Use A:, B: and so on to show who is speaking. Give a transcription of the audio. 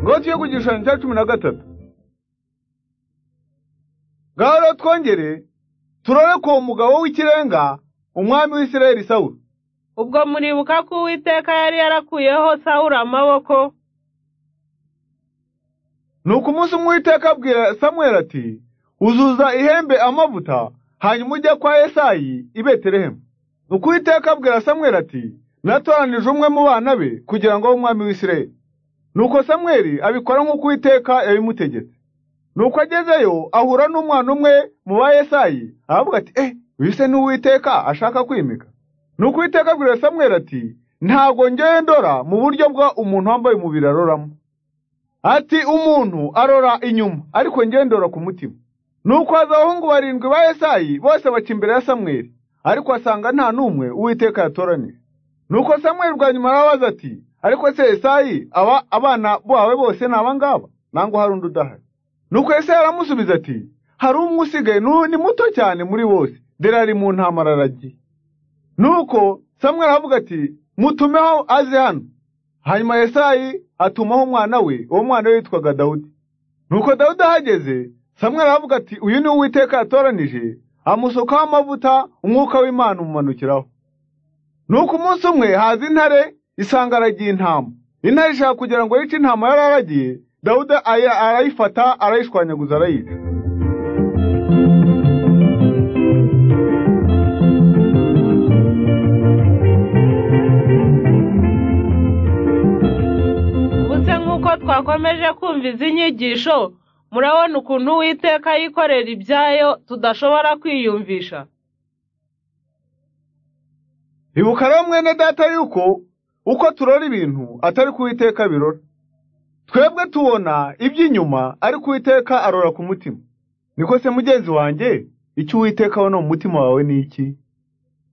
A: ngo ku gishushanyo cya cumi na gatatu ngaho twongere turore ku mugabo w'ikirenga umwami w'isirayeli sawuru
B: ubwo muribuka ko uwiteka yari yarakuyeho sawuru amaboko
A: ni uko umunsi umwe uwiteka abwira samweri ati uzuza ihembe amavuta hanyuma ujya kwa esayi i betelehemu ni uko uwiteka abwira samweri ati natoranije umwe mu bana be kugira ngo abe umwami w'isirayeli nuko samweri abikora nk'uko uwiteka yabimutegetse nuko agezeyo ahura n'umwana umwe mu ba esayi aravuga ati eh wise n'uwiteka ashaka kwimika nuko uwiteka abwira samweri ati ntabwo ngewe ndora mu buryo bwa umuntu wambaye umubiri aroramo ati umuntu arora inyuma ariko ngewe ndora ku mutima nuko haza abahungu barindwi ba esayi bose baca imbere ya samweri ariko asanga nta n'umwe uwiteka yatoranije nuko samweri bwa nyuma arabaza ati ariko se esayi aba abana bawe bose ni abangaba nangwa hari undi udahari nuko esayi aramusubiza ati hari umwe usigaye ni muto cyane muri bose dore ari mu ntamara aragiye nuko samwe aravuga ati mutumeho aze hano hanyuma esayi atumaho umwana we uwo mwana we witwaga dawudi nuko dawudi ahageze samwe aravuga ati uyu ni uwiteka yatoranije amusukaho amavuta umwuka w'imana umumanukiraho nuko umunsi umwe haza intare isanga aragiye intama intare ishaka kugira ngo yice intama yari aragiye dawuda arayifata arayishwanyaguza arayica
B: ubuse nk'uko twakomeje kumva izi nyigisho murabona ukuntu uwiteka yikorera ibyayo tudashobora kwiyumvisha
A: ibuka rero mwene data yuko uko turora ibintu atari kuwiteka birora twebwe tubona iby'inyuma ari kuwiteka arora ku mutima niko se mugenzi wanjye icyo uwiteka abona mu mutima wawe ni iki